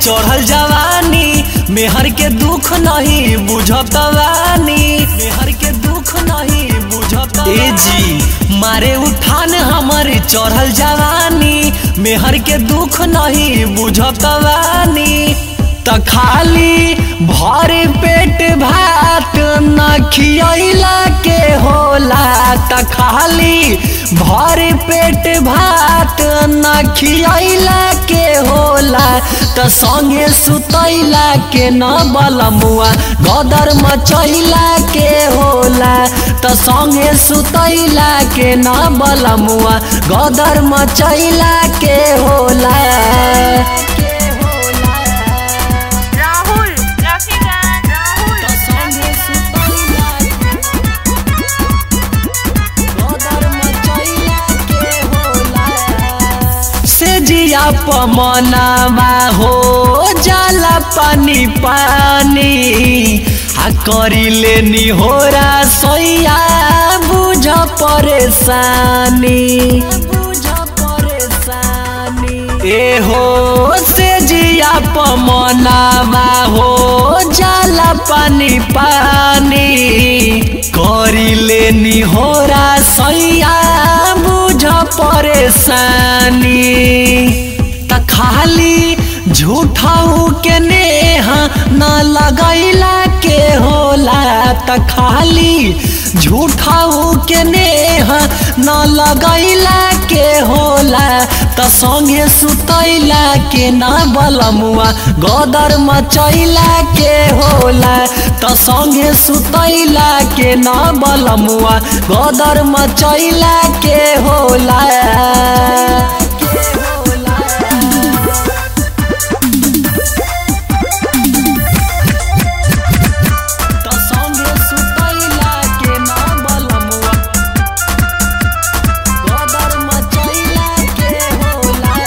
चढ़ल जवानी मेहर के दुख नहीं बुझत वानी मेहर के दुख नहीं बुझत ए जी मारे उठान हमर चढ़ल जवानी मेहर के दुख नहीं बुझत वानी त खाली भर पेट भात न खियला के होला त खाली भर पेट भात न खियला के होला त संगे सुतैला के न बलमुआ गदर मचैला के होला त संगे सुतैला के न बलमुआ गदर मचैला के होला राहुल रफीगंज राहुल त संगे सुतैला गदर मचैला के होला से जिया पमनावा हो जाला पानी पानी आ करिले निहोरा सैया बुझ परेशानी बुझ परेशानी ए हो से जिया पमनावा हो जाला पानी पानी करिले निहोरा सैया बुझ परेशानी त खाली झूठाऊ के नेहा न लगैला के होला त खाली झूठाऊ के नेहा न लगैला के होला त संगे सुतैला के न बलमुआ गदर मचैला के होला त संगे सुतैला के न बलमुआ गदर मचैला के होला के होला त संगे सुतैला के न बलमुआ गदर मचैला के होला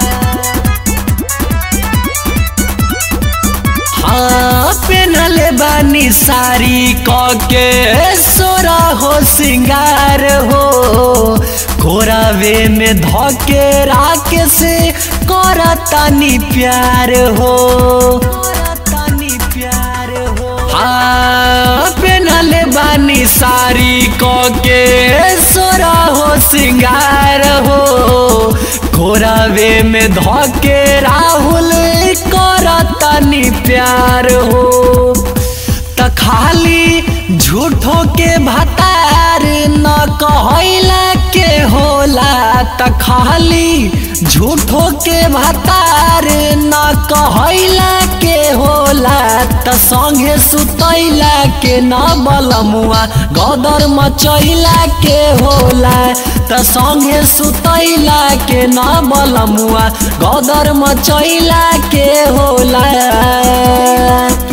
हाँ पेनले बानी सारी कके सोरा हो सिंगार हो कोरावे में धके राख से करतानी प्यार हो करतानी प्यार हो हाँ पेनले बानी सारी कके सोरा हो सिंगार हो घोरावे में धके राहुल करतनी प्यार हो त खाली झूठो के भतार न कहैला के होला त खाली झूठो के भतार न कहैला के होला त संगे सुतैला के न बलमुआ गदर मचैला के होला त संगे सुतैला के न बलमुआ गदर मचैला के होला